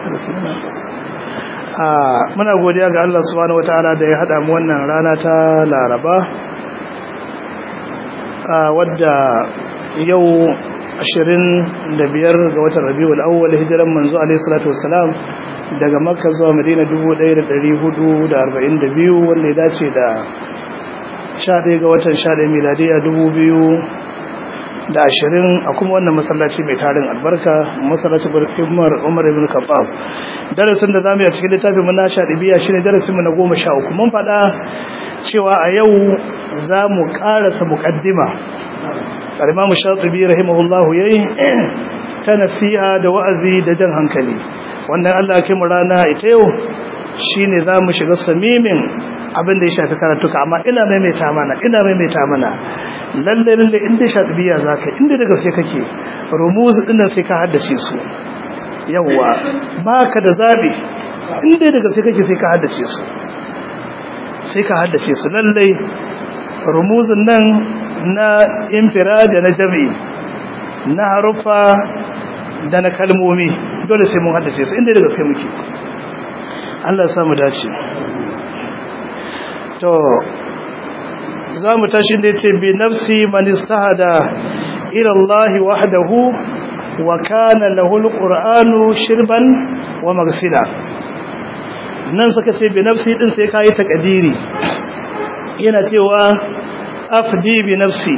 muna godiya ga Allah subhanahu wataala da ya hada mu wannan rana ta Laraba wadda yau 25 ga watan Rabiul Awwal hijiran manzo alaihi salatu wassalam daga Makka zuwa Madina 1442 wanda ya dace da 11 ga watan 11 miladiya 2000 da ashirin a kuma wannan masallaci mai tarin albarka masallacin umar umar ibn khattab darasin da zamu yi a cikin littafin mu na shadibiya shine darasin mu na 13 mun faɗa cewa a yau zamu karasa muqaddima al-imam shatibi rahimahullahu yayi ta nasiha da wa'azi da jan hankali wannan Allah ya mu rana ita yau shine zamu shiga samimin abin da ya shafi karatuka amma ina maimaita mana ina maimaita mana lalle lalle inda shatibiya zaka inda daga sai kake rumuz dinnan sai ka haddace su yawa baka da zabi inda daga sai kake sai ka haddace su sai ka haddace su lalle rumuzun nan na infirad da na jami'i na harufa da na kalmomi dole sai mun haddace su inda daga sai muke Allah ya samu dace to za mu tashi da ce bi nafsi man istahada ila Allah wahdahu wa kana lahu alqur'anu shirban wa maghsila nan suka ce bi nafsi din sai kai takadiri yana cewa afdi bi nafsi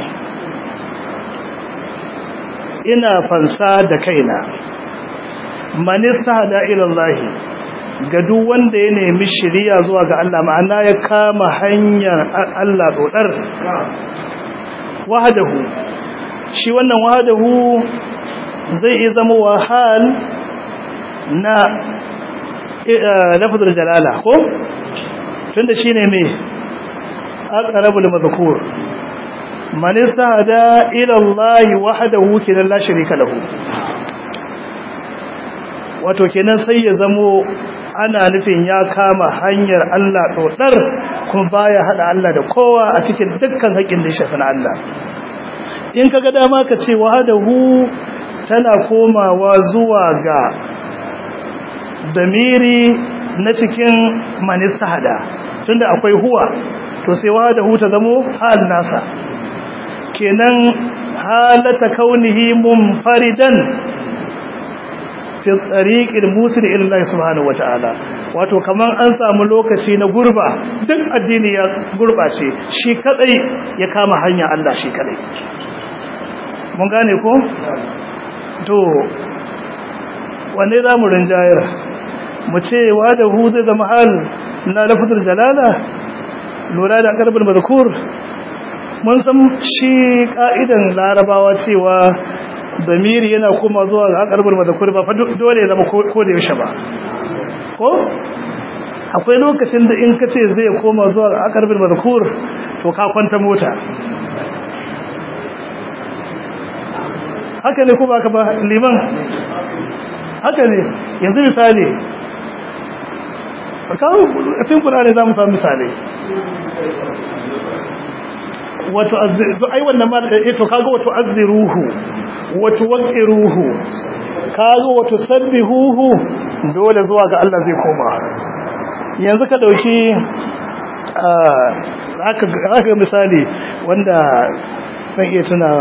ina fansa da kaina man istahada ila Allah ga duk wanda ya nemi shiriya zuwa ga Allah ma'ana ya kama hanyar Allah dodar wahadahu shi wannan wahadahu zai iya zama wahal na lafazul jalala ko tunda shine me aqrabul madhkur man istahada ila Allah wahdahu kidan la sharika lahu wato kenan sai ya zamo ana nufin ya kama hanyar Allah dodar kuma baya hada Allah da kowa a cikin dukkan haƙin da shafi na Allah in kaga dama ka ce wahadahu tana komawa zuwa ga damiri na cikin manistahada tunda akwai huwa to sai wahadahu ta zamo hal nasa kenan halata kaunihi munfaridan fi tsariƙin musul illahi subhanahu wata'ala wato kaman an samu lokaci na gurba duk addini ya gurbace shi kadai ya kama hanya Allah shi kadai mun gane ko to wanne za mu rinjayar mu ce wa da hu zai zama hal na lafazul jalala lura da karbin mazkur mun san shi ka'idan larabawa cewa damiri yana kuma zuwa ga akarbar madakur ba dole ya zama ko da yaushe ba ko akwai lokacin da in kace zai koma zuwa ga akarbar madakur to ka kwanta mota haka ne ko ba ka ba liman haka ne yanzu misali kawo a cikin kurare za mu samu misali wato ai wannan ma da to kaga wato azziruhu wato waqiruhu kaga wato sabbihuhu dole zuwa ga Allah zai koma yanzu ka dauki haka haka misali wanda zan iya tunawa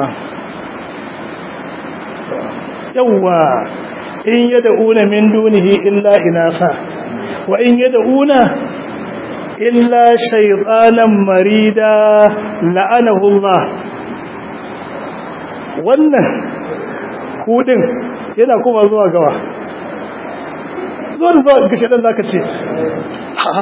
yawa in yad'una min dunihi illa inasa wa in yad'una illa shaytanan marida la'anahu Allah wannan kudin yana kuma zuwa gawa zuwa da zuwa gashe dan zaka ce ha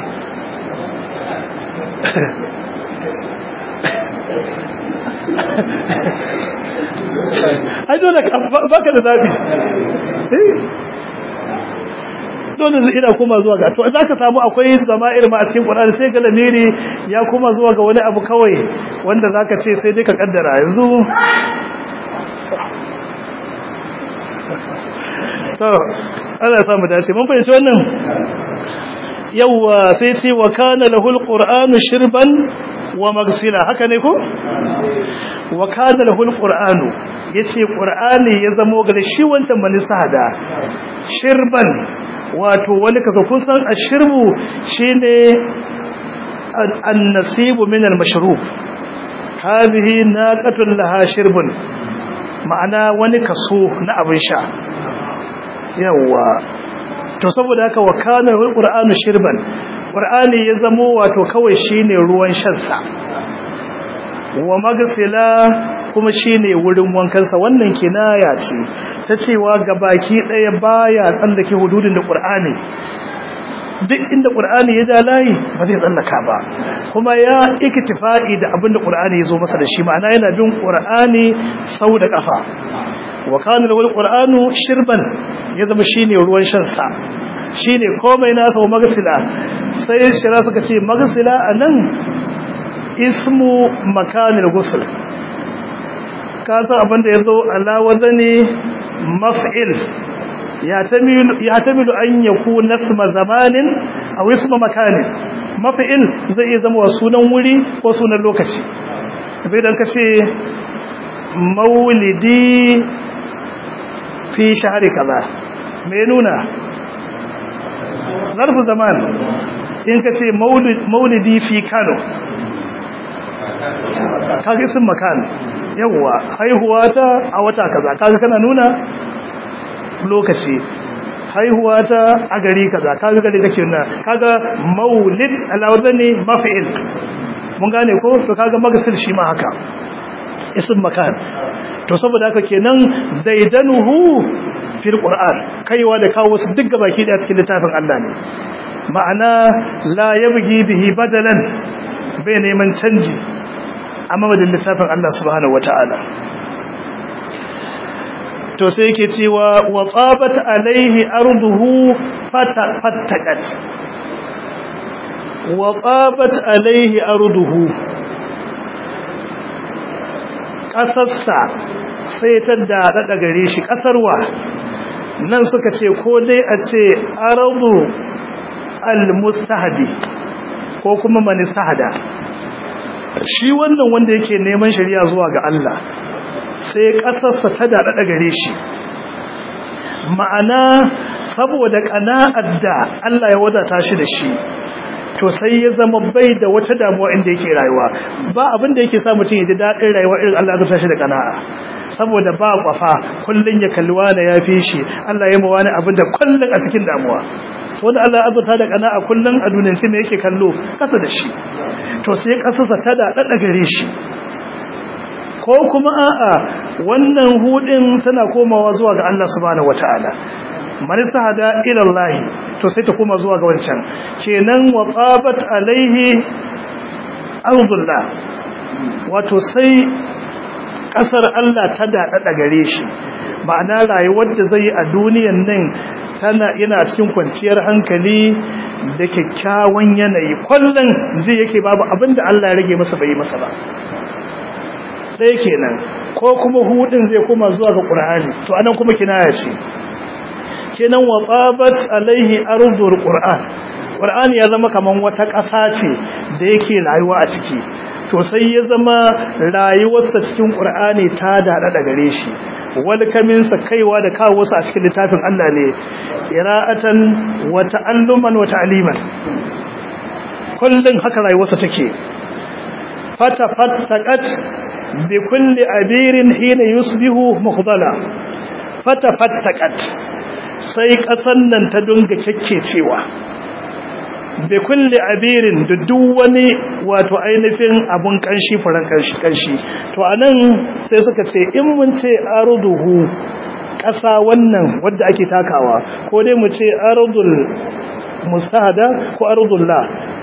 ai dole baka da zabi dole zai ina kuma zuwa ga to za ka samu akwai zama'ir ma a cikin Qur'ani sai ga lamiri ya kuma zuwa ga wani abu kawai wanda zaka ce sai dai ka kaddara yanzu to Allah ya samu dace mun fahimci wannan yawa sai ce wa kana lahul qur'anu shirban wa magsila haka ne ko wa kana lahul qur'anu yace qur'ani ya zamo ga shi wancan manisa da shirban wato wani kaso kun san ashirbu shine an-nasibu min al-mashrub hadhihi naqatun laha shirbun ma'ana wani kaso na abin sha yawa to saboda haka wa kana al-qur'anu shirban qur'ani ya zamo wato kawai shine ruwan shan sa wa magsila kuma shine wurin wankansa wannan kinaya ce ta cewa gabaki daya baya tsallake hududin da Qur'ani duk inda Qur'ani ya ja layi ba zai tsallaka ba kuma ya iktifa'i da abin da Qur'ani ya zo masa da shi ma'ana yana bin Qur'ani sau da kafa wa kana lawal Qur'anu shirban ya zama shine ruwan shan sa shine komai nasa wa magsila sai shira suka ce magsila anan ismu makanil ghusl ka san abin da yazo ala wazani maf'il ya tamilu ya tamilu an yakuna isma zamanin aw isma makanin maf'il zai iya zama sunan wuri ko sunan lokaci bai dan kace maulidi fi shahri kaza me nuna zarfu zaman in kace maulidi fi Kano kaga isin makan yawa haihuwa ta a wata kaza kaga kana nuna lokaci haihuwa ta a gari kaza kaga gari kake nuna kaga maulid alawdani maf'il mun gane ko to kaga magasil shi ma haka isin makan to saboda haka kenan daidanuhu fil qur'an kaiwa da kawo su duk gabaki da cikin littafin Allah ne ma'ana la yabghi bihi badalan bai neman canji a mamadin littafin Allah subhanahu wata'ala to sai yake cewa wa qabat alaihi arduhu fattaqat wa qabat alaihi arduhu kasarsa sai ta dada gare shi kasarwa nan suka ce ko dai a ce ardu al-mustahdi ko kuma man istahda shi wannan wanda yake neman shari'a zuwa ga Allah sai kasarsa ta dada gare shi ma'ana saboda kana'ar da Allah ya wadata shi da shi to sai ya zama bai da wata damuwa inda yake rayuwa ba abin da yake sa mutum ya ji daɗin rayuwa irin Allah ya shi da kana'a saboda ba kwafa kullun ya kalli wani ya fi shi Allah ya mawa abin da kullun a cikin damuwa wanda Allah ya azurta da kana'a kullun a duniyar sai me yake kallo kasa da shi to sai kasarsa ta da dada gare shi ko kuma a'a wannan hudin tana komawa zuwa ga Allah subhanahu wataala man sahada ila Allah to sai ta koma zuwa ga wancan kenan wa qabat alaihi ardullah wato sai kasar Allah ta dada gare shi ma'ana rayuwar da zai a duniyan nan tana yana cikin kwanciyar hankali da kyakkyawan yanayi kullun zai yake babu abinda Allah ya rage masa bai masa ba ɗaya kenan ko kuma hudin zai koma zuwa ga Qur'ani to anan kuma kinaya ce kenan wa qabat alaihi ardul qur'an qur'ani ya zama kaman wata ƙasa ce da yake rayuwa a ciki to sai ya zama rayuwarsa cikin qur'ani ta dada da gare shi wani kamin sa kaiwa da kawo wasu a cikin littafin Allah ne qira'atan wa ta'alluman wa ta'liman kullun haka rayuwarsa take fata fattaqat bi kulli abirin hina yusbihu mukhdala fata fattaqat sai ƙasan nan ta dunga cewa. bai kulle abirin da duk wani wato ainihin abun kanshi furan kanshi kanshi to anan sai suka ce in mun ce arduhu ƙasa wannan wadda ake takawa ko dai mu ce ardul mustahada ko ardul la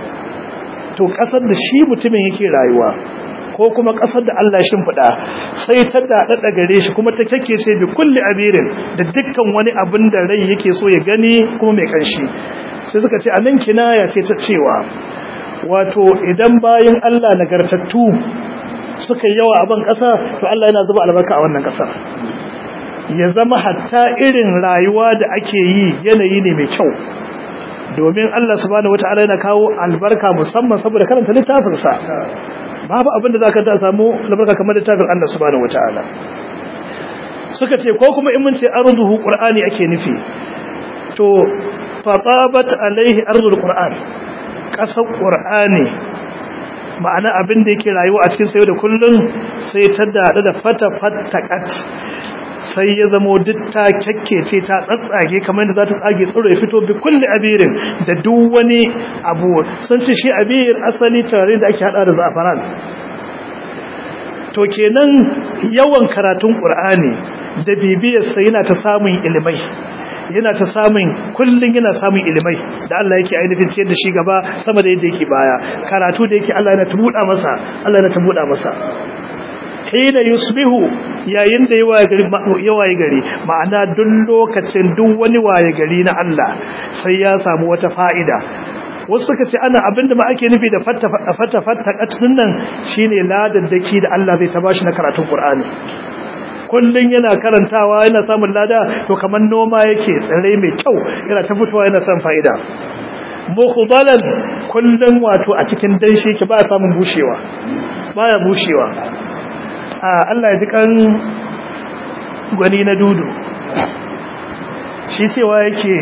to ƙasar da shi mutumin yake rayuwa ko kuma ƙasar da Allah ya shimfiɗa sai ta daɗaɗa gare shi kuma ta kake ce bi kulli abirin da dukkan wani abin da rai yake so ya gani kuma mai kanshi sai suka ce anan kinaya ce ta cewa wato idan bayin Allah nagartattu suka yawa a ban ƙasa to Allah yana zuba albarka a wannan ƙasar ya zama hatta irin rayuwa da ake yi yanayi ne mai kyau domin Allah subhanahu wataala yana kawo albarka musamman saboda karanta littafinsa babu abin da za ka ta samu albarka kamar littafin Allah subhanahu wataala suka ce ko kuma in mun ce arduhu qur'ani ake nufi to fatabat alaihi ardul qur'an kasar qur'ani ma'ana abin da yake rayuwa a cikin sayo da kullun sai ta dada da fata fattakat sai ya zamo duk ta kyakkece ta tsatsage kamar da za ta tsage tsoro ya fito bi kulli abirin da duk wani abu sun ce shi abir asali tare da ake hada da zafaran to kenan yawan karatun qur'ani da bibiyar sa yana ta samun ilimai yana ta samun kullun yana samun ilimai da Allah yake ainihin ciyar da shi gaba sama da yadda yake baya karatu da yake Allah yana tubuda masa Allah yana tubuda masa hina yusbihu yayin da ya waye gari ma'ana duk lokacin duk wani waye gari na Allah sai ya samu wata fa'ida wasu suka ce ana abinda ma ake nufi da fatta fatta fatta katun nan shine ladaddaki da Allah zai ta bashi na karatun Qur'ani kullun yana karantawa yana samun lada to kamar noma yake tsare mai kyau yana ta fitowa yana son fa'ida mukhdalan kullun wato a cikin danshi ke ba samun bushewa baya bushewa Allah ya ji kan gwani na dudu shi cewa yake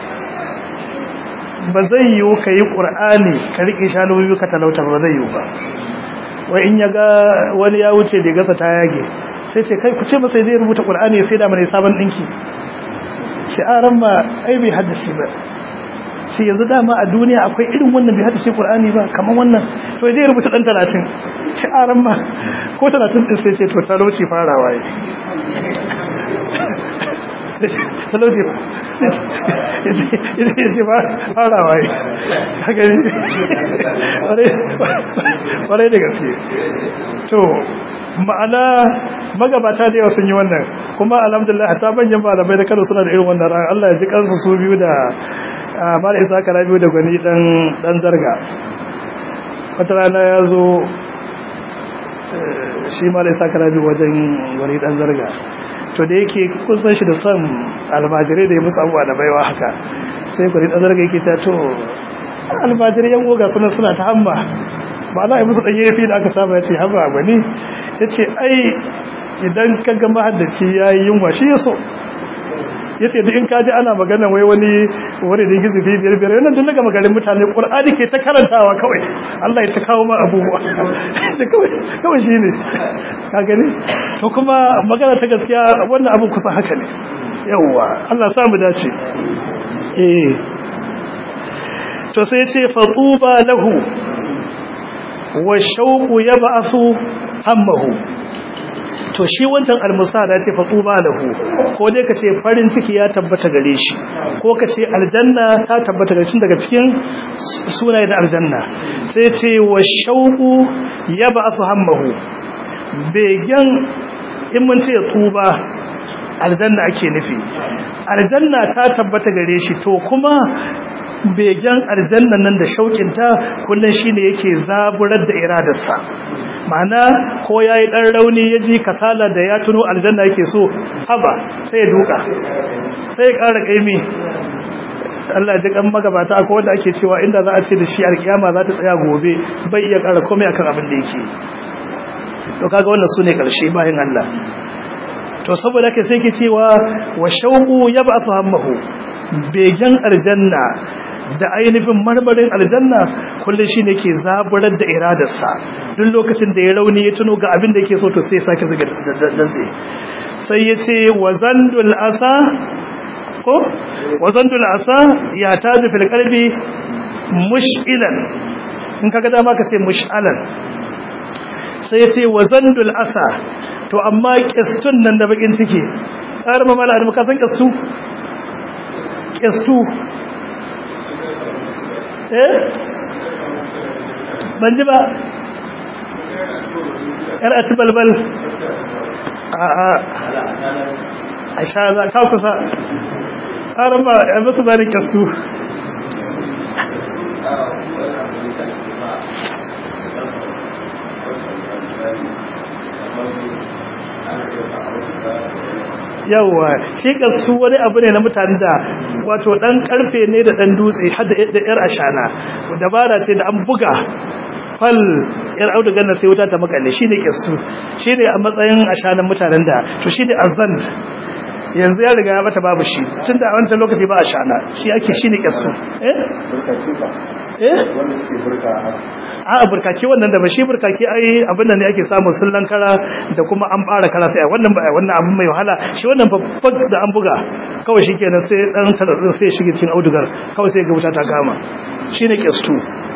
ba zai yiwu ka yi ƙur'ani ka riƙe shanu biyu ka talauta ba zai yiwu ba wai in ya ga wani ya wuce da gasa ta yage sai ce kai ku ce masa zai rubuta ƙur'ani ya sai da mana sabon ɗinki shi aran ma ai bai haddace ba shi yanzu dama a duniya akwai irin wannan bai haddace ƙur'ani ba kamar wannan to zai rubuta ɗan talatin shi aran ma ko talatin ɗin sai ce to talauci farawa yi talauci ya ce farawa yi haka ne ƙwarai da gaske to ma'ana magabata da yawa sun yi wannan kuma alhamdulillah ta banyan malamai da kano suna da irin wannan ran Allah ya ji kansu su biyu da mala isa kara biyu da gwani dan zarga wata rana ya zo shi mala isa kara biyu wajen gwani dan zarga to da yake kusan shi da son almajirai da ya musu abuwa da baiwa haka sai gwani dan zarga yake ta to almajirai yan goga suna suna ta hamma ba za a yi musu ɗanye fi da aka saba ya ce haba gwani ya ce ai idan ka ga mahaddaci ya yi yunwa shi ya so ya ce da in ka ji ana magana wai wani wani da gizi fi biyar biyar yana daga magarin mutane ƙur'ani ke ta karantawa kawai Allah ya ta kawo ma abubuwa kawai shi ne ka gani to kuma magana ta gaskiya wannan abin kusa haka ne yawwa Allah samu dace eh to sai ce fatuba lahu wa shauqu yab'asu hammahu to shi wancan almusada ce fatuba lahu ko dai kace farin ciki ya tabbata gare shi ko kace aljanna ta tabbata gare shi daga cikin sunaye da aljanna sai ce wa shauqu yab'asu hammahu begen in mun ce tuba aljanna ake nufi aljanna ta tabbata gare shi to kuma begen aljannan nan da shaukinta kullun shine yake zaburar da iradarsa ma'ana ko yayi dan rauni yaji kasala da ya tuno aljanna yake so haba sai ya duka sai ya ƙara kaimi Allah ji kan magabata akwai wanda ake cewa inda za a ce da shi alkiyama za ta tsaya gobe bai iya ƙara komai akan abin da yake to kaga wannan sune karshe bayan Allah to saboda haka sai ke cewa wa shauqu yab'athu hammahu begen aljanna da ainihin marmarin aljanna kullum shi ne ke zaburar da iradarsa duk lokacin da ya rauni ya tuno ga abin da yake so to sai ya sake zaga dantse sai ya ce wazandul asa ko wazandul asa ya taju fil qalbi mush'ilan in kaga dama ka ce mush'alan sai ya ce wazandul asa to amma kistun nan da bakin ciki ƙarar mamala da muka san kistu kistu eh ban ji ba yar a ci balbal a a a sha za ka kusa ƙarar ba ya mutu ba da kyastu yawwa shi su wani abu ne na mutane da wato dan karfe ne da dan dutse har da yar ashana dabara ce da an buga fal yar audugan na sai wuta ta makalle shine kissu shine a matsayin ashanan mutanen da to shine azan yanzu ya riga ya bata babu shi tunda a wancan lokaci ba a shana shi ake shine kyastu eh eh a burkaki wannan da ba shi burkaki ai abin da ne ake samun sullan kara da kuma an bara kara sai wannan ba wannan abin mai wahala shi wannan babban da an buga kawai shikenan sai dan tararin sai shige cikin audugar kawai sai ga wuta ta kama shine kyastu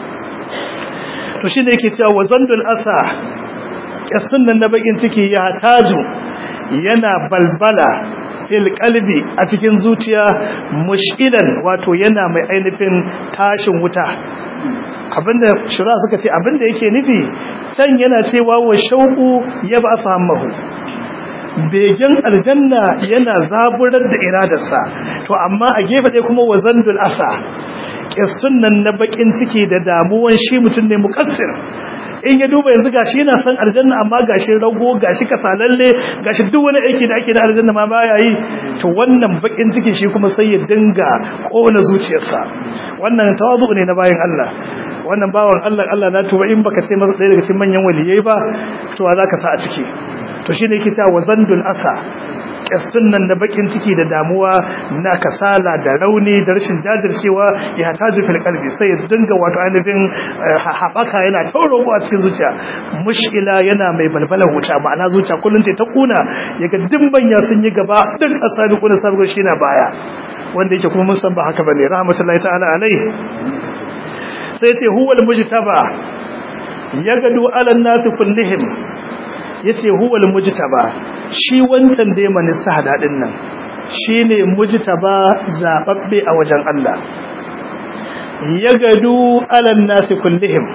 to shine yake cewa wazandul asa kyastun nan na bakin ciki ya taju yana balbala fil qalbi a cikin zuciya mushkilan wato yana mai ainihin tashin wuta abinda shura suka ce abinda yake nufi can yana cewa wa shauku ya ba fahimahu begen aljanna yana zaburar da iradarsa to amma a gefe ɗaya kuma wa zandul asa kistun nan na bakin ciki da damuwan shi mutum ne mukassir in ya duba yanzu gashi yana son aljanna amma gashi rago gashi kasalalle gashi duk wani aiki da ake da aljanna ma baya yi to wannan bakin ciki shi kuma sai ya dinga kona zuciyarsa wannan tawazu ne na bayan Allah wannan bawan Allah Allah na tuba in baka ce masa ɗaya daga cikin manyan waliyai ba to za ka sa a ciki to shine yake cewa wazandul asa kyastun nan da bakin ciki da damuwa na kasala da rauni da rashin jajircewa ya taju fil qalbi sai ya dinga wato ainihin haɓaka yana tauro a cikin zuciya mushkila yana mai balbalar wuta ma'ana zuciya kullum ce ta kuna yaga dimbanya sun yi gaba duk asabi kuna sabuwar shi na baya wanda yake kuma mun san ba haka bane rahmatullahi ta'ala alai sai ce huwal mujtaba yagadu ala nasi kullihim yace huwal mujtaba shi wancan da man sahada din nan shine mujtaba zababbe a wajen Allah yagadu ala nasi kullihim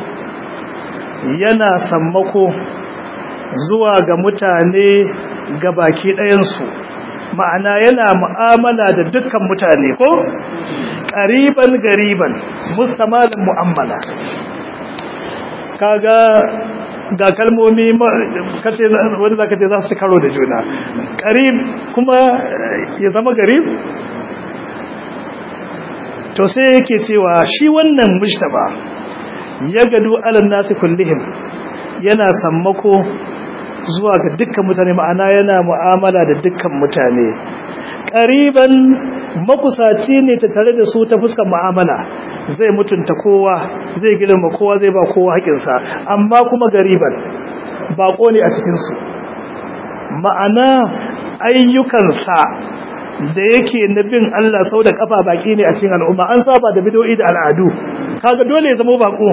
yana sammako zuwa ga mutane gabaki ɗayan su ma'ana yana mu'amala da dukkan mutane ko ƙariban gariban mustamalin mu'amala kaga ga kalmomi kace wanda zaka ce za su karo da juna qarib kuma ya zama garib to sai yake cewa shi wannan mujtaba ya gadu alan nasi kullihim yana sammako zuwa ga dukkan mutane ma'ana yana mu'amala da dukkan mutane qariban makusaci ne ta tare da su ta fuskar mu'amala zai mutunta kowa zai girma kowa zai ba kowa haƙinsa amma kuma gariban baƙo ne a cikinsu ma'ana ayyukansa da yake na bin Allah sau da kafa baki ne a cikin al'umma an saba da bidoyi da al'adu kaga dole ya zama baƙo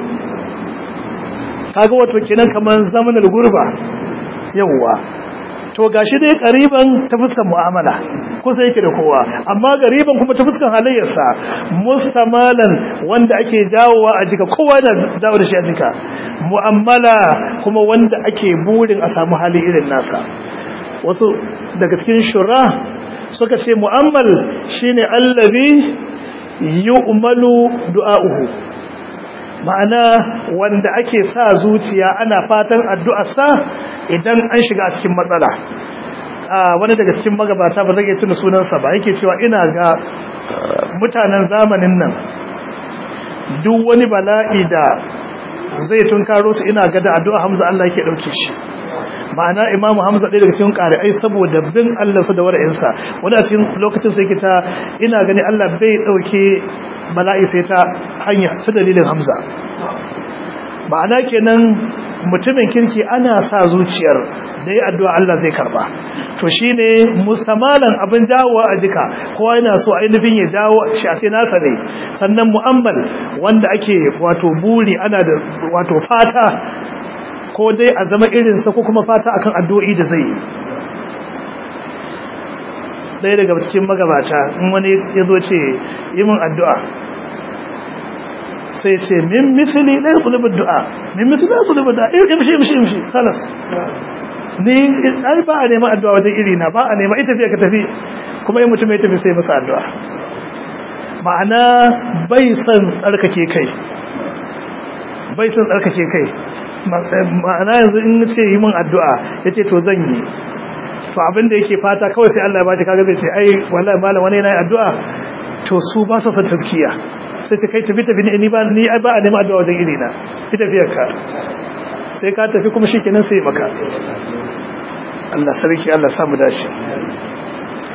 kaga wato kenan kamar zamanin gurba yawwa to gashi dai kariban ta fuskar mu'amala kusa yake da kowa amma gariban kuma ta fuskar halayyarsa mustamalan wanda ake jawowa a jika kowa da jawo da shi a jika mu'amala kuma wanda ake burin a samu hali irin nasa wasu daga cikin shura suka ce mu'ammal shine allazi yu'malu du'a'uhu ma'ana wanda ake sa zuciya ana fatan addu'arsa idan an shiga cikin matsala wani daga cikin magabata ba zai tuna sunansa ba yake cewa ina ga mutanen zamanin nan duk wani bala'i da zai tunkaro su ina ga da addu'a Hamza Allah yake dauke shi ma'ana imamu Hamza ɗaya daga cikin ƙari'ai saboda bin Allah su da wara'insa wani a cikin lokacin sai kita ina gani Allah bai dauke bala'i sai ta hanya ta dalilin Hamza ma'ana kenan mutumin kirki ana sa zuciyar da ya addu'a Allah zai karba to shine mustamalan abin jawo a jika kowa yana so ainihin ya jawo shi a sai nasa ne sannan mu'ammal wanda ake wato buri ana da wato fata ko dai a zama irinsa ko kuma fata akan addu'o'i da zai yi ɗaya daga cikin magabata in wani ya zo ce yi min addu'a sai ce min misali ɗaya tsulubin du'a min misali ɗaya tsulubin du'a imshi imshi imshi salas ni ai ba a neman addu'a wajen iri na ba a neman ita fiye ka tafi kuma yi mutum ya tafi sai masa addu'a ma'ana bai son tsarkake kai bai son tsarkake kai ma'ana yanzu in ce yi min addu'a ya ce to zan yi to abin da yake fata kawai sai Allah ya bashi kaga zai ce ai wallahi malam wani yana addu'a to su ba su san tazkiya sai ce kai tafi tafi ni ba ni ba a neman addu'a wajen iri na ki tafiyar ka sai ka tafi kuma shikenan sai maka Allah sarki Allah samu dashi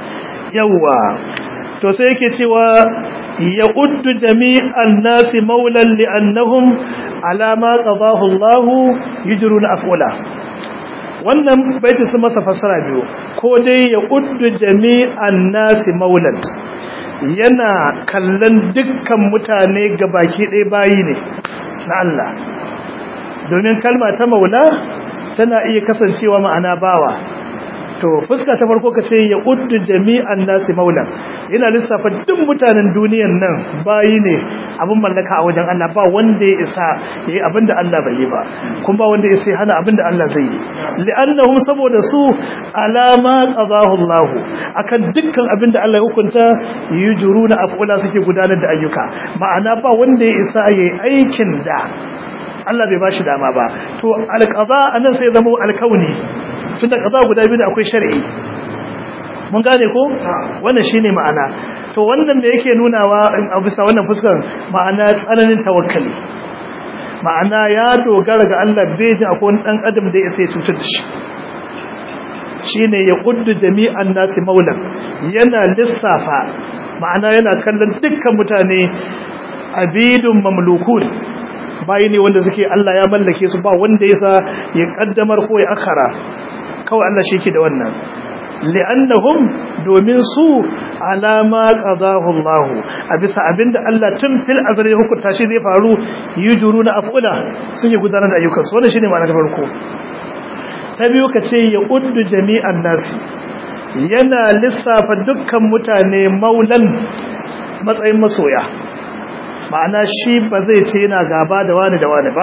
yawwa to sai yake cewa ya uddu jami'an nasi maulan li'annahum ala ma qadahu Allah yujruna afula wannan baiti sun masa fassara biyu ko dai ya uddu jami'an nasi maulan yana kallon dukkan mutane gabaki ɗaya bayi ne na Allah domin kalma ta maula tana iya kasancewa ma'ana bawa to fuska ta farko ka ce ya uddu jami'an nasi maula yana lissafa duk mutanen duniyan nan bayi ne abin mallaka a wajen Allah ba wanda ya isa yayi abinda Allah bai yi ba kuma ba wanda ya sai hana abinda Allah zai yi li'annahum saboda su alama qadahu Allah akan dukkan abinda Allah ya hukunta yujuruna afula suke gudanar da ayyuka ma'ana ba wanda ya isa yayi aikin da Allah bai bashi dama ba to alqada anan sai zama alkauni tunda kaza guda biyu da akwai shar'i mun gane ko wannan shine ma'ana to wannan da yake nunawa a bisa wannan fuskar ma'ana tsananin tawakkali ma'ana ya dogara ga Allah bai ji akwai wani dan adam da ya sai cutar da shi shine ya kuddu jami'an nasi maulan yana lissafa ma'ana yana kallon dukkan mutane abidun mamlukun bayi ne wanda suke Allah ya mallake su ba wanda yasa ya kaddamar ko ya akara kawai Allah shi ke da wannan li'annahum domin su alama qadahu Allah a bisa abinda Allah tun fil azali hukunta shi zai faru yujuruna afula sun yi gudanar da ayyukan su wannan shine ma'anar farko ta biyu ka ce ya uddu jami'an nasi yana lissafa dukkan mutane maulan matsayin masoya ma'ana shi ba zai ce yana gaba da wani da wani ba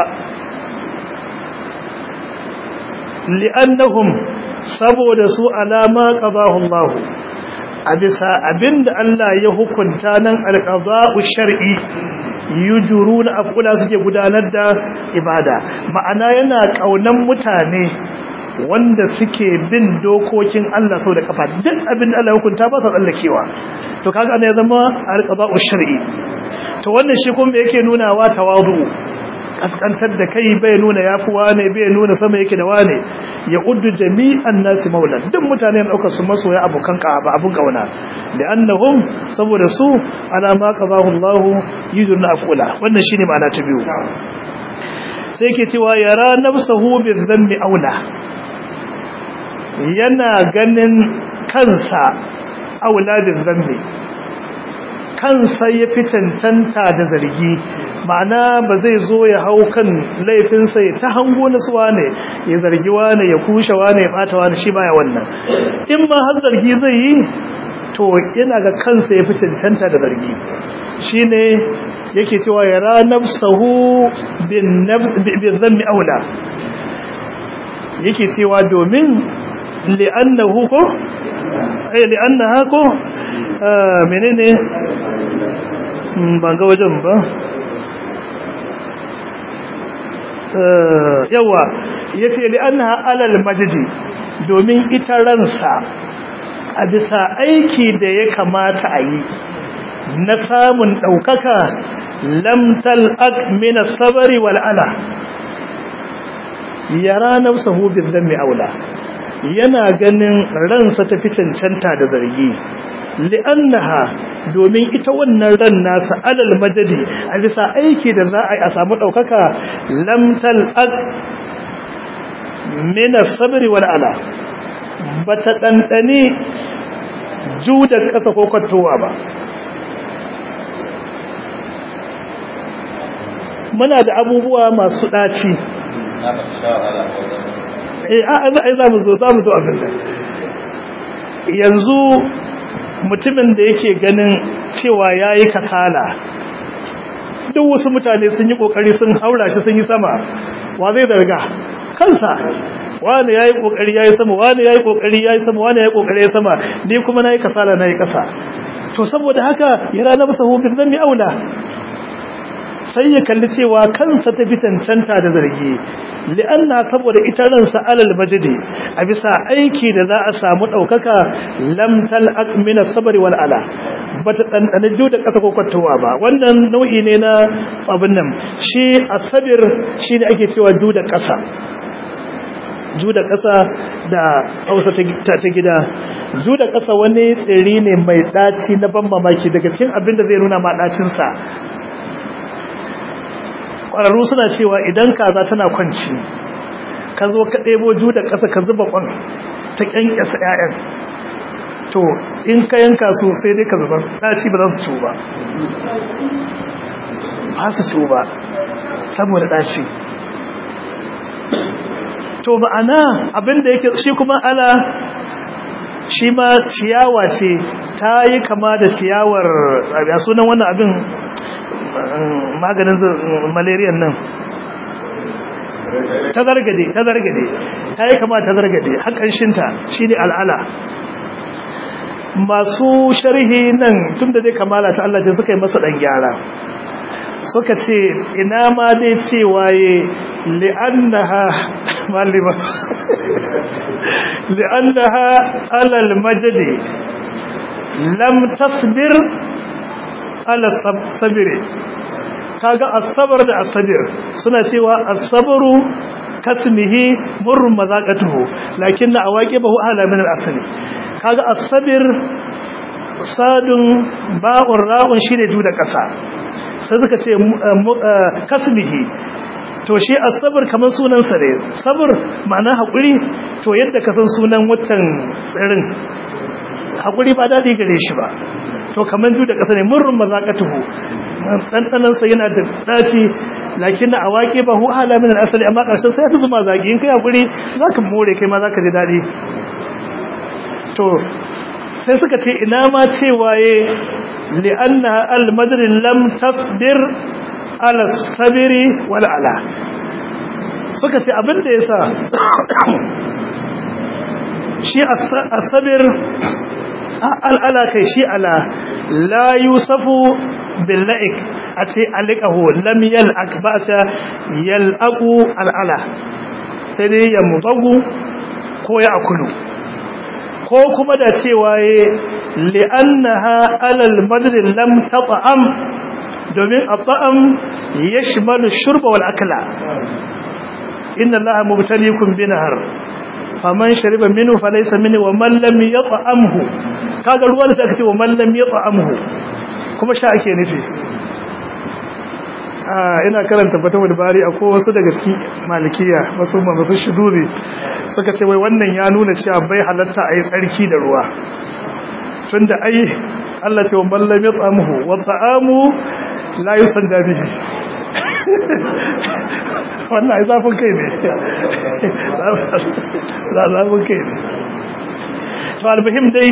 li'annahum saboda su alama qadahu Allah a bisa abinda Allah ya hukunta nan alqada'u shar'i yujuruna afula suke gudanar da ibada ma'ana yana kaunan mutane wanda suke bin dokokin Allah sau da kafa duk abinda Allah ya hukunta ba sa tsallakewa to kaga ana ya zama alqada'u shar'i to wannan shi kuma yake nuna wa tawadu kaskantar da kai bai nuna yafi wane bai nuna sama yake da wane ya uddu jami'an nasi maulan duk mutane ne daukar su masoya abokan ka ba abun kauna li'annahum saboda su ala ma qadahu Allah yudun aqula wannan shine ma'ana ta biyu sai yake cewa yara nafsuhu bi dhanbi aula yana ganin kansa aula bi dhanbi kansa ya fi cancanta da zargi ma'ana ba zai zo ya hau kan laifinsa ya ta hango na suwa ne ya zargi wane ya kushe wane ya bata wane shi baya wannan in ma har zargi zai yi to yana ga kansa ya fi cancanta da zargi shi ne yake cewa ya ra nafsahu bin zammi aula yake cewa domin li'annahu ko eh li'annaha ko menene ban ga wajen ba yawa ya ce li'annaha alal majidi domin ita ransa a bisa aiki da ya kamata a yi na samun ɗaukaka lamtal akmina sabari wal'ala yara nafsahu bin zammi aula yana ganin ransa ta fi cancanta da zargi li'annaha domin ita wannan ran nasa alal majadi a bisa aiki da za a yi a samu ɗaukaka lamtal aq mina sabri wal ala bata ɗanɗani juda ƙasa ko kwattowa ba muna da abubuwa masu ɗaci eh a za mu zo za mu zo abin da yanzu mutumin da yake ganin cewa ya yi kasala duk wasu mutane sun yi kokari sun haura shi sun yi sama wa zai zarga kansa wani ya yi kokari ya yi sama wani ya yi kokari ya yi sama wani ya yi kokari ya sama ni kuma na yi kasala na yi kasa to saboda haka ya rana masa hukun zan mi aula sai ya kalli cewa kansa ta fi cancanta da zargi li'anna saboda ita ransa alal majidi a bisa aiki da za a samu ɗaukaka lamtal akmina sabari wal ala ba ta ɗanɗana jiyo da ƙasa kwakwattawa ba wannan nau'i ne na abin nan shi a sabir shi ne ake cewa jiyo da ƙasa juda ƙasa da hausa ta gida juda ƙasa wani tsiri ne mai ɗaci na ban mamaki daga cikin abin da zai nuna ma ɗacinsa ƙwararru suna cewa idan kaza tana kwanci ka zo ka ɗebo juda ƙasa ka zuba ƙwan ta ƙyanƙyasa 'ya'yan to in ka yanka su sai dai ka zubar ɗaci ba za su ciwo ba ba su ciwo ba saboda ɗaci to ma'ana abinda yake shi kuma ala shi ma ciyawa ce ta yi kama da ciyawar a sunan wannan abin maganin malariyan nan ta zargade ta zargade ta yi kama ta zargade haƙanshinta shi ne al'ala masu sharhi nan tun da zai kamala ta Allah ce suka yi masa ɗan gyara suka ce ina ma dai cewa ya li'annaha malima li'annaha alal majadi lam tasbir ala sabire kaga asabar da asabir suna cewa asabaru kasmihi murrun mazaqatuhu lakinna awaqibahu ala min al-asli kaga asabir sadun ba'un ra'un shine du da kasa sai suka ce kasmihi to shi asabar kamar sunan sa ne sabr ma'ana hakuri to yadda ka san sunan watan tsirin hakuri ba dadi gare shi ba to kamar ju da kasa ne murrun mazaqatuhu dandanan sa yana da daci lakin a waƙe ba hu ala min al-asli amma karshen sai ta zuma zagi in kai hakuri zaka more kai ma zaka ji dadi to sai suka ce ina ma cewa ye li'anna al-madr lam tasbir ala sabiri wal ala suka ce abin da yasa shi as-sabir al'ala kai shi ala la yusafu billa'ik a ce alikahu lam yal'ak ba ta yal'aku al'ala sai dai ya mutagu ko ya akulu ko kuma da cewa ya li'annaha alal madrin lam tata'am domin a ta'am ya shimalu shurba wal akala inna allaha mubtalikum binahar faman shariba minhu falaysa minni wa man lam yat'amhu kaga ruwan da aka ce wa man lam yat'amhu kuma sha ake nufi ah ina karanta fatawul bari akwai wasu daga cikin malikiya masu masu shuduri suka ce wai wannan ya nuna cewa bai halatta ayi tsarki da ruwa tunda ai Allah ce wa man lam yat'amhu wa ta'amu la yusanja bihi wannan zafin kai ne zafin kai ne to albahim dai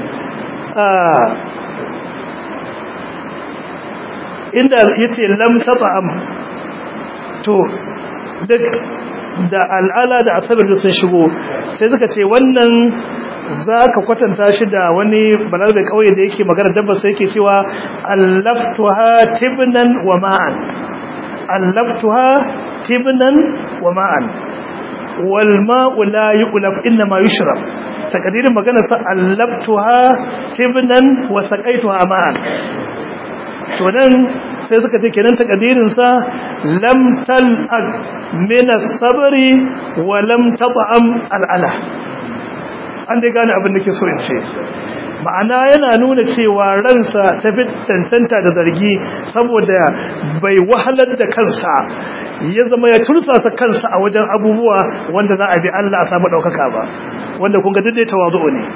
inda ya ce lamta ta'am to duk da al'ala da asabar da sun shigo sai suka ce wannan za ka kwatanta shi da wani balarabe kauye da yake magana dabba sai yake cewa allaftuha tibnan wa ma'an allaftuha tibnan wa ma'an wal ma'u la yuqlab inna ma yushrab takadirin magana sa allaftuha tibnan wa saqaituha ma'an to nan sai suka ce kenan takadirin sa lam tal'ag min as-sabri wa lam tat'am al-ala an dai gane abin da ke so in ce ma'ana yana nuna cewa ransa ta fi cancanta da zargi saboda bai wahalar da kansa ya zama ya tursasa kansa a wajen abubuwa wanda za a bi Allah a samu ɗaukaka ba wanda kun ga duk dai tawazu ne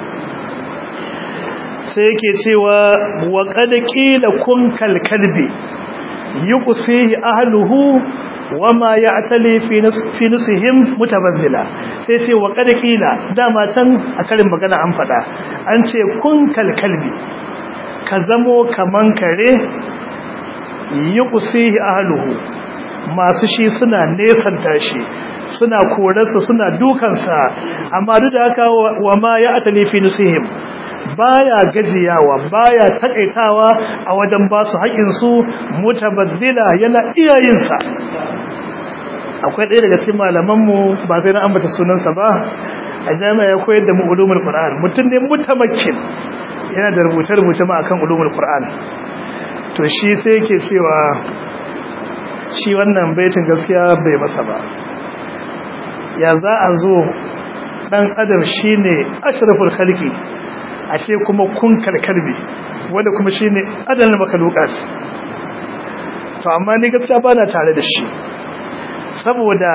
sai yake cewa wa qad qila kun kal kalbi yuqsihi ahluhu wama ya'tali fi fi nusihim mutabazzila sai ce wa qad qila dama can a karin magana an fada an ce kun kal kalbi ka zamo kaman kare yuqsihi ahluhu masu shi suna nesanta shi suna korarsa suna dukansa amma duk da haka wa ma ya atali fi nusihim baya gajiyawa baya takaitawa a wajen ba su haƙin su mutabaddila yana iyayensa akwai ɗaya daga cikin malamanmu ba sai na ambata sunansa ba a jami'a ya koyar da mu ulumul qur'an mutum ne mutamakkin yana da rubuce-rubuce ma akan ulumul qur'an to shi sai yake cewa shi wannan baitin gaskiya bai masa ba ya za a zo dan adam shine ashraful khalqi ashe kuma kun kalkalbi wanda kuma shine adalul makhluqat to amma ni gaskiya bana tare da shi saboda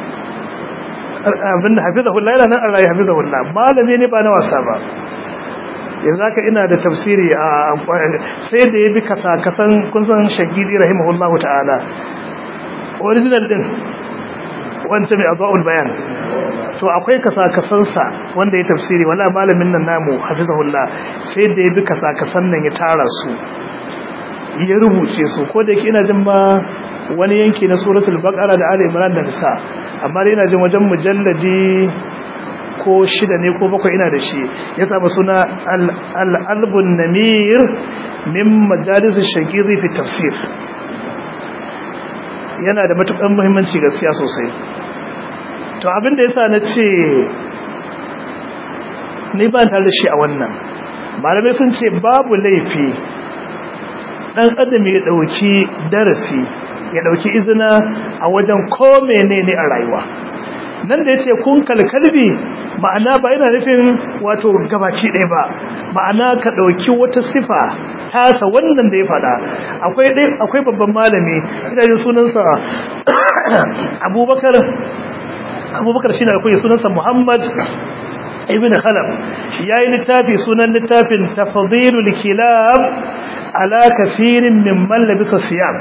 abin da hafizahullah yana nan Allah ya hafizahullah malami ne ba na wasa ba yanzu haka ina da tafsiri a sai da ya bi kasa-kasan kun san shagidi rahimahullahu ta'ala original din wanda mai abu'ul bayan to akwai kasa-kasansa wanda ya tafsiri wala malamin nan namu hafizahullah sai da ya bi kasa-kasan nan ya tara su ya rubuce su ko da yake ina jin ma wani yanki na suratul baqara da ali imran da nisa amma dai ina jin wajen mujalladi ko shida ne ko bakwai ina da shi ya samu suna al-albun namir min majalis shaqiqi fi tafsir yana da matukan muhimmanci gaskiya sosai to abin da yasa na ce ni ba tare da shi a wannan malamai sun ce babu laifi dan adam ya dauki darasi ya dauki izina a wajen ko menene a rayuwa nan da yace kun kalkalbi ma'ana ba yana nufin wato gabaci ɗaya ba ma'ana ka dauki wata sifa tasa wannan da ya fada akwai akwai babban malami ina jin sunansa Abubakar Abubakar shine akwai sunansa Muhammad ibn Khalaf yayi littafi sunan littafin tafdhilul kilab ala kafirin mimman labisa siyam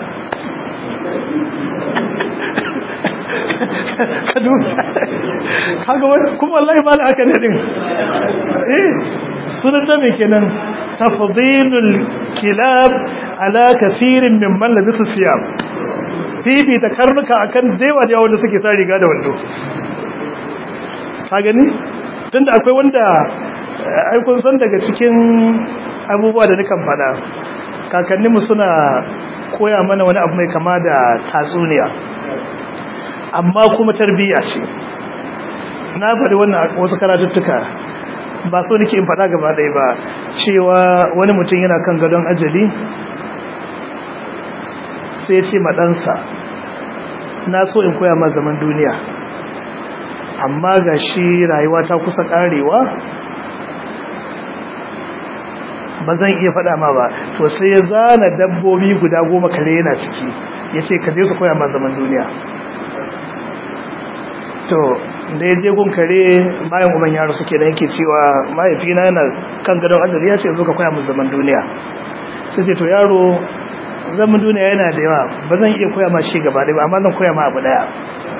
kaga kuma wallahi ba haka ne din eh sunan da me kenan tafdhilul kilab ala kafirin mimman labisa siyam fifi ta karnuka akan dewa da wanda suke sa riga da wando ka gani tunda akwai wanda ai kun san daga cikin abubuwa da nukan fada kakanninmu suna koya mana wani abu mai kama da tatsuniya amma kuma tarbiyya ce na faɗi wannan wasu karatuttuka ba so nake in faɗa gaba ɗaya ba cewa wani mutum yana kan gadon ajali sai ce maɗansa na so in koya ma zaman duniya amma ga shi rayuwa ta kusa ƙarewa ba zan iya faɗa ma ba to sai ya zana dabbobi guda goma kare yana ciki ya ce ka je su koya ma zaman duniya to da ya je gun kare bayan uban yaro suke da yake cewa mahaifina yana kan gadon ajali ya ce zo ka koya mu zaman duniya sai ce to yaro zaman duniya yana da yawa ba zan iya koya ma shi gaba ɗaya ba amma zan koya ma abu ɗaya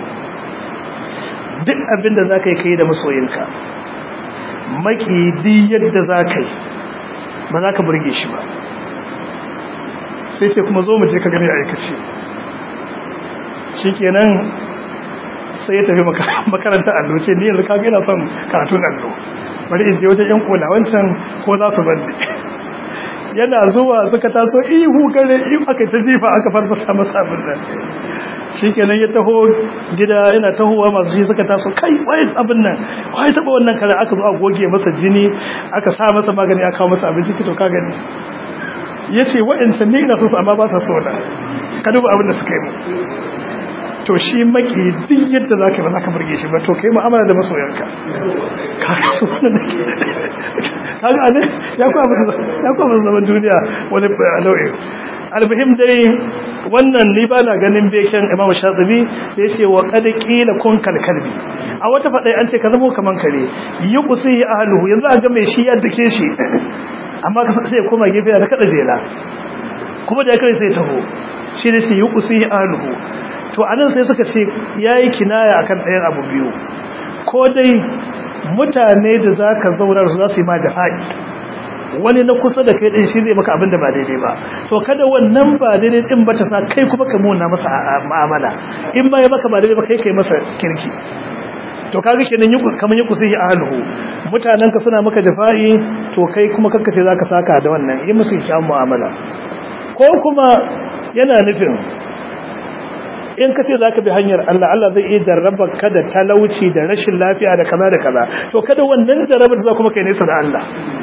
duk abin da za ka yi ka yi da masoyinka maki di yadda za ka yi ba za ka burge shi ba sai ce kuma zo mu je ka gani aikace shi kenan sai ya tafi makarantar allo ce ni yanzu kaga yana son karatun allo bari in je wajen yan kola wancan ko za su bande yana zuwa suka taso ihu gare ihu aka ta jifa aka farfasa masa abin nan shikenan ya taho gida yana tahowa masu shi suka taso kai wai abin nan wai taba wannan kare aka zo a goge masa jini aka sa masa magani aka kawo masa abinci to ka gani yace wa'ancan ne ina so su amma ba sa so na ka duba abin da suka yi mu to shi maki duk yadda za ka ba za ka burge shi ba to kai mu'amala da masoyanka kaga su wannan da ke kaga ne ya kuwa musu zaman duniya wani nau'i albihim dai wannan ni ba na ganin beken imamu shatsibi da ya ce wa kada kila kun kalkalbi a wata faɗai an ce ka zama kaman kare yi kusi yi ahaluhu yanzu a ga mai shi ya dake shi amma ka sai koma gefe da kada jela kuma da ya kai sai taho shi ne sai yi kusi yi ahaluhu to anan sai suka ce yayi kinaya akan ɗayan abu biyu ko dai mutane da zaka zauna su za su yi ma jafa'i wani na kusa da kai din shi zai maka abin da ba daidai ba to kada wannan ba daidai din ba ta sa kai kuma ka muna masa mu'amala in ba ya maka ba daidai ba kai kai masa kirki to kaga kenan yi kaman yi kusihi ahluhu mutanen ka suna maka jafa'i to kai kuma kanka ce zaka saka da wannan yi musu kyan mu'amala ko kuma yana nufin in ka ce za ka bi hanyar Allah Allah zai iya jarraba ka da talauci da rashin lafiya da kaza da kaza to kada wannan jarrabar za kuma kai nesa da Allah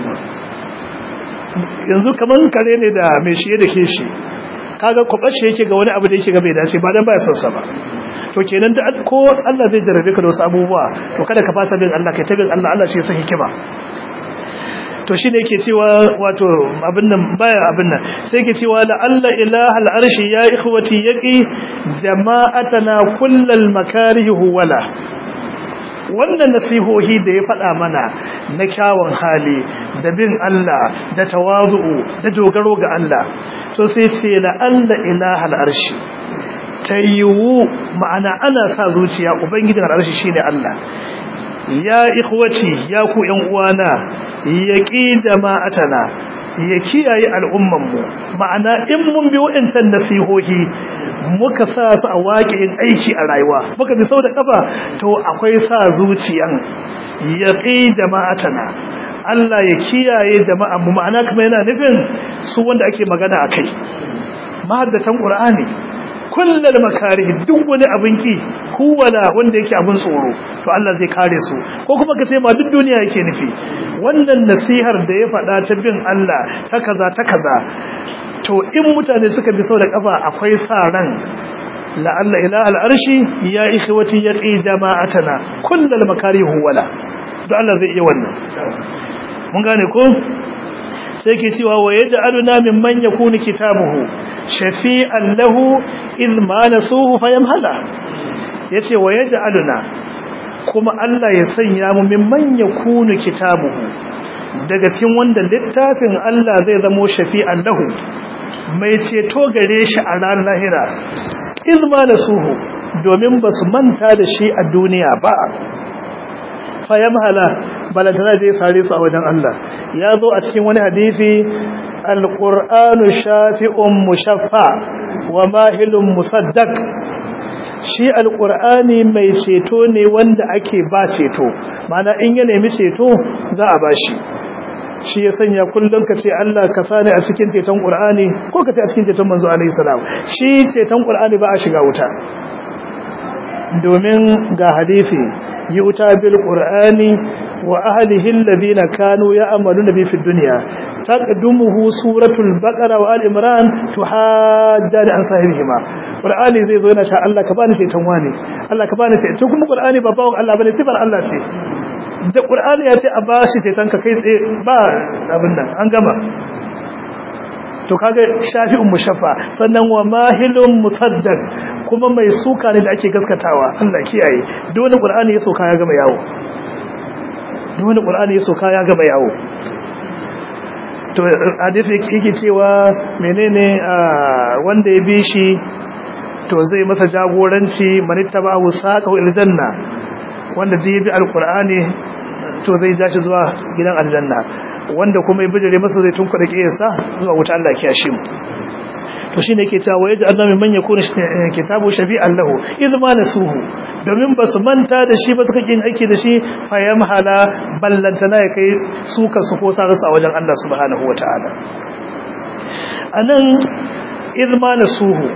yanzu kamar kare ne da mai shiye da ke shi kaga kwabashe yake ga wani abu da yake ga bai dace ba dan baya son sa ba to kenan da ko Allah zai jarabe ka da wasu abubuwa to kada ka fasa bin Allah kai ta bin Allah Allah shi ya san hikima to shi ne ke cewa wato abin nan baya abin nan sai ke cewa la alla ilaha al'arshi ya ikhwati yaqi jama'atana kullal makarihi wala wannan nasihohi da ya faɗa mana na kyawun hali da bin Allah da tawazu'u da dogaro ga Allah to sai ce la alla ilaha al'arshi tayiwu ma'ana ana sa zuciya ubangijin al'arshi shine Allah ya ikhwati ya ku ƴan uwana yaqi jama'atana ya kiyaye al'umman mu ma'ana in mun bi wa'annan nasihohi muka sa su a waƙin aiki a rayuwa muka bi sau da kafa to akwai sa zuciyan yaqi jama'atana Allah ya kiyaye jama'an mu ma'ana kuma yana nufin su wanda ake magana akai mahaddatan qur'ani kullal makarih duk wani abin ki kuwala wanda yake abin tsoro to Allah zai kare su ko kuma ka ce ma duk duniya yake nufi wannan nasihar da ya faɗa ta bin Allah ta kaza ta kaza to in mutane suka bi sau da kafa akwai sa ran la'alla ilaha al'arshi ya ikhwati yaqi jama'atana kullal makarih wala to Allah zai iya wannan mun gane ko sai ke cewa wa yaj'aluna mimman yakunu kitabuhu shafi'an lahu in ma nasuhu fayamhala yace wa yaj'aluna kuma Allah ya sanya mu mimman yakunu kitabuhu daga cikin wanda littafin Allah zai zamo shafi'an lahu mai ceto gare shi a ranar lahira in ma nasuhu domin basu manta da shi a duniya ba fayamhala balantana zai sare su a wajen Allah ya zo a cikin wani hadisi alqur'anu shafi'un mushaffa wa mahilun musaddaq shi alqur'ani mai ceto ne wanda ake ba ceto mana in ya nemi ceto za a bashi shi ya sanya kullum ka ce Allah ka sani a cikin ceton qur'ani ko ka ce a cikin ceton manzo alaihi salam shi ceton qur'ani ba a shiga wuta domin ga hadisi yuta bil qur'ani wa ahlihi alladhina kanu ya'maluna bi fid dunya taqdumuhu suratul baqara wa al-imran tuhajjani an sahibihima qur'ani zai zo yana ta Allah ka bani sai tanwani Allah ka bani sai to kuma qur'ani ba bawon Allah bane sifar Allah ce da qur'ani ya ce a bashi sai tanka kai tsaye ba abin nan an gama to kaga shafi'un mushaffa sannan wa mahilun musaddaq kuma mai suka ne da ake gaskatawa Allah kiyaye duk wani qur'ani ya soka ya gama yawo duk wani qur'ani ya soka ya gama yawo to hadisi yake cewa menene wanda ya bi shi to zai masa jagoranci manittaba wasaqa il janna wanda zai bi alqur'ani to zai ja shi zuwa gidan aljanna wanda kuma ya bijire masa zai tunku da kiyarsa zuwa wuta Allah ya kiyashe mu to shine yake cewa waje Allah min man yakuna kitabu shafi'an lahu idh ma nasuhu domin basu manta da shi ba suka kin aiki da shi fa yamhala ballantana ya kai suka su ko sa a wajen Allah subhanahu wataala anan idh ma nasuhu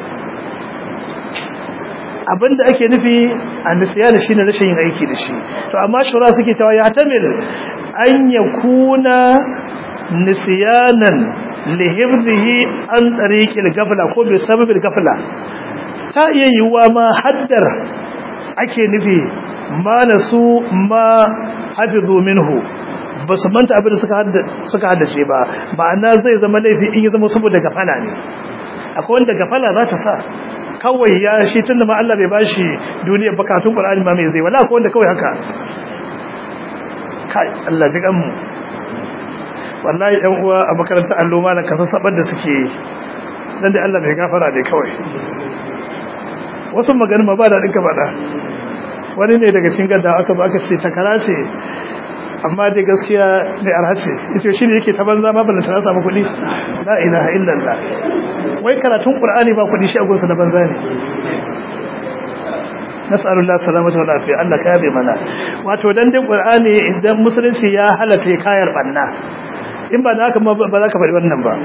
abinda ake nufi annisiyan shine rashin yin aiki da shi to amma shura suke cewa ya tamil an yakuna nisyanan lihibdihi an tariqil gafla ko bi sababil gafla ta iya yiwuwa ma haddar ake nufi ma nasu ma hafizu minhu ba su manta abin da suka haddace ba ma'ana zai zama laifi in ya zama saboda gafala ne akwai wanda gafala za ta sa kawai ya shi tunda ma Allah bai bashi duniyar bakatun Qur'ani ma mai zai wala akwai wanda kawai haka kai Allah ji mu wallahi ɗan uwa a makarantar allo malan kasa sabar da suke dan dai Allah bai gafara dai kawai wasu magana ma ba da dinka bada wani ne daga cikin gadda aka ba aka ce takara ce amma dai gaskiya ne arhace yace shi ne yake ta banza ma ballanta na samu kuɗi la ilaha illallah wai karatun qur'ani ba kuɗi shi a gonsa na banza ne nas'alullah salamata wa lafiya Allah ka yabe mana wato dan dai qur'ani idan musulunci ya halatta kayar banna in ba da haka ba za ka faɗi wannan ba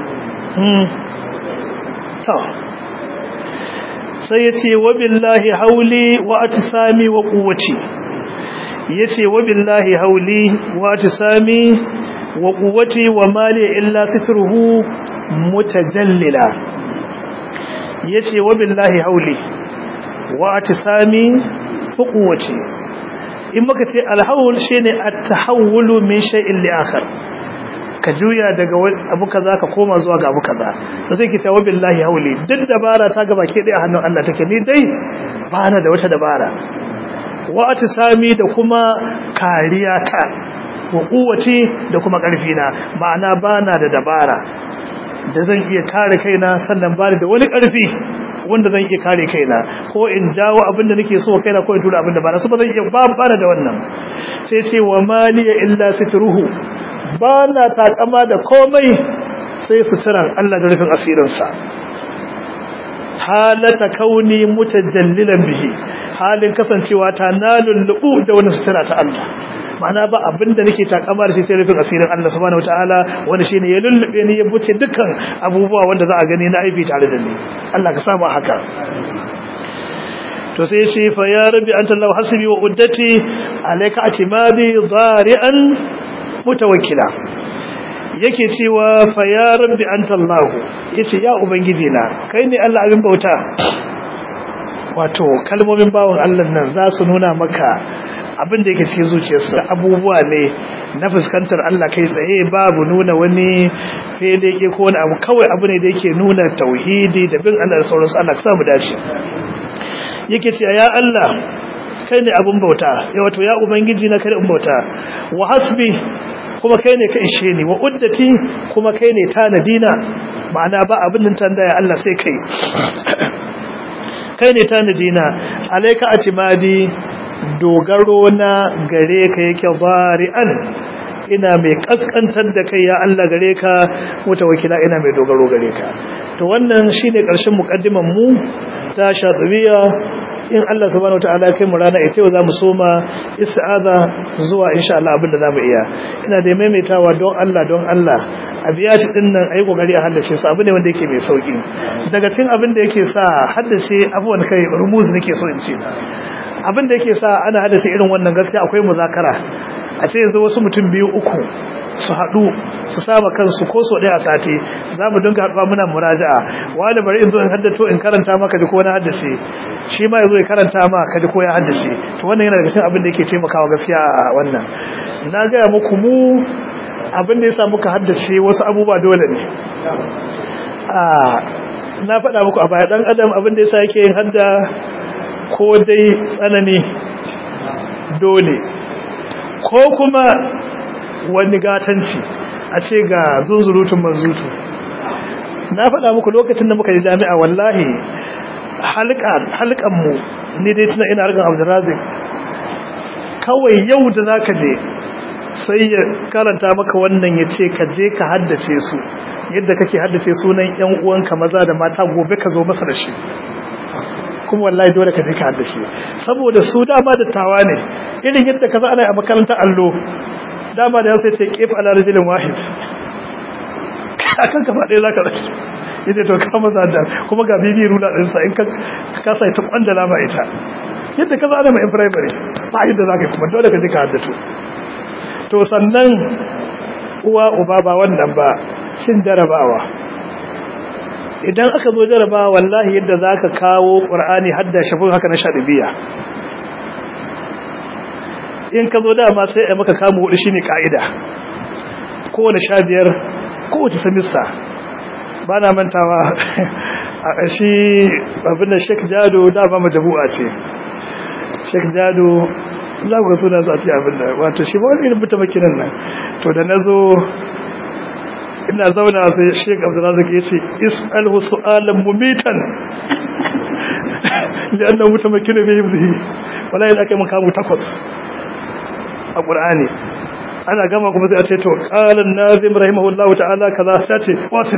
to sai ya ce wa billahi hauli wa atisami wa quwwati ya ce wa billahi hauli wa atisami wa quwwati wa mali illa sitruhu mutajallila ya ce wa billahi hauli wa atisami quwwati in muka ce alhawl shine at-tahawulu min shay'in li akhar ka juya daga abu kaza ka koma zuwa ga abu kaza da sai ki ce wa billahi hauli duk dabara ta gaba ke dai a hannun Allah take ni dai ba na da wata dabara wa atisami da kuma kariya ta wa kuwaci da kuma karfi na ma'ana ba na da dabara da zan iya kare kaina sannan ba da wani karfi wanda zan iya kare kaina ko in jawo abin da nake so kaina ko in tura abin da ba na so ba zan iya ba ba da wannan sai ce wa maliya illa sitruhu ba na takama da komai sai suturan Allah da rufin asirinsa halata kauni mutajallilan bihi halin kasancewa ta na lullubu da wani sutura ta Allah ma'ana ba abinda nake takama da shi sai rufin asirin Allah subhanahu wataala wanda shine ya lullube ni ya buce dukkan abubuwa wanda za a gani na aibi tare da ni Allah ka samu haka to sai shi fa ya rabbi anta Allah hasbi wa uddati alayka atimadi dhari'an mutawakkila yake cewa fa ya rabbi anta Allah yace ya ubangiji na kai ne Allah abin bauta wato kalmomin bawon Allah nan za su nuna maka abin da yake cikin zuciyarsa abubuwa ne na fuskantar Allah kai tsaye babu nuna wani fedeke ko wani abu kawai abu ne da yake nuna tauhidi da bin Allah da sauransu Allah ka samu dace yake cewa ya Allah kai ne abin bauta ya wato ya ubangiji na kai in bauta wa hasbi kuma kai ne ka ishe ni wa uddati kuma kai ne tanadina ma'ana ba abin nan tandaya Allah sai kai kai ne tanadina alayka atimadi dogaro na gare ka yake bari'an ina mai kaskantar da kai ya Allah gare ka mutawakila ina mai dogaro gare ka to wannan shine karshen mukaddiman mu ta shadriya in Allah subhanahu wataala kai mu rana ita za mu soma ista'aza zuwa insha Allah abinda zamu iya ina da maimaitawa don Allah don Allah abiyati din nan ayi kokari a haddace su abu ne wanda yake mai sauki daga cikin abin da yake sa haddace abuwan kai rumuz nake so in ce abin da yake sa ana haddace irin wannan gaskiya akwai muzakara a ce yanzu wasu mutum biyu uku su haɗu su saba kansu ko so ɗaya a sati za mu dinga haɗuwa muna muraja'a wani bari in zo in haddato in karanta ma ka ji ko na haddace shi ma ya zo ya karanta ma ka ji ko ya haddace to wannan yana daga cikin abin da yake taimakawa gaskiya a wannan na gaya muku mu abin da ya sa muka haddace wasu abubuwa dole ne na faɗa muku a baya ɗan adam abin da ya sa yake yin hadda ko dai tsanani dole ko kuma wani gatanci a ce ga zunzurutun manzutu na faɗa muku lokacin da muka yi jami'a wallahi halkanmu ne dai tuna ina harkar abdurrazik kawai yau da za ka je sai ya karanta maka wannan ya ce ka je ka haddace su yadda kake haddace sunan yan uwanka maza da mata gobe ka zo masa da shi kuma wallahi dole ka je ka haddace saboda su dama da tawa ne irin yadda ka za ana a makarantar allo dama da sai ce kif ala rajulin wahid akan kafa ɗaya zaka zaki yace to ka masa da kuma ga bibi rula din sa in ka ka sai ta kwandala ma ita yadda ka zana mai primary ba yadda zaka kuma dole ka je ka haddato to sannan uwa uba ba wannan ba shin jarabawa idan aka zo jarabawa wallahi yadda zaka kawo qur'ani hadda shafin haka na shadibiya in ka zo dama sai a maka kamu hudu shine ka'ida kowane sha biyar kowace samissa ba na mantawa a shi abin da shek jado dama majabu'a ce shek jado za ku ga suna su a ce abin da wato shi ba wani irin buta makinan nan to da na zo ina zauna sai shek abdullazik ya ce is'alhu su'alan mumitan li'annan mutamakkin bai yi wala yin aka yi makamu takwas a ƙur'ani ana gama kuma sai a ce to ƙalan nazim rahimahullahu ta'ala kaza ta ce wasin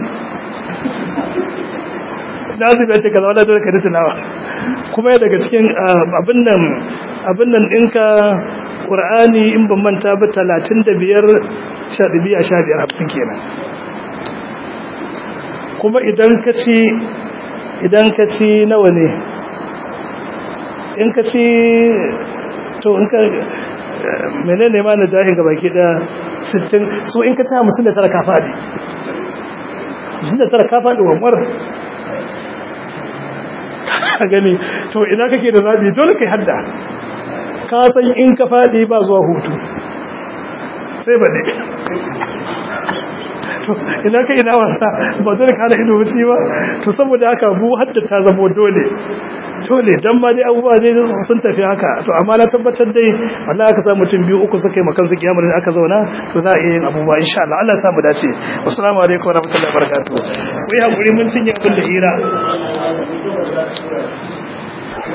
nazim ya ce kaza wadda dole ka ji tunawa kuma ya daga cikin abin nan abin nan ɗinka ƙur'ani in ban manta ba talatin da biyar sha ɗabi'a sha biyar hamsin kenan kuma idan ka ci idan ka ci nawa ne in ka ci to in ka menene ma na jahin ga baki da 60 so in ka ci 59 ka fadi 59 ka fadi wanwar ka gani to ina kake da zabi dole kai hadda ka san in ka fadi ba zuwa hutu sai ba ne to ina ka ina wasa ba dole ka hada ido wuce ba to saboda haka bu hadda ta zamo dole dole dan ma dai abubuwa dai sun tafi haka to amma na tabbatar dai wallahi aka samu mutum biyu uku suka yi makan su kiyamar da aka zauna to za a iya yin abubuwa insha Allah Allah ya samu dace assalamu alaikum warahmatullahi wabarakatuh ku yi hakuri mun cinye abin da hira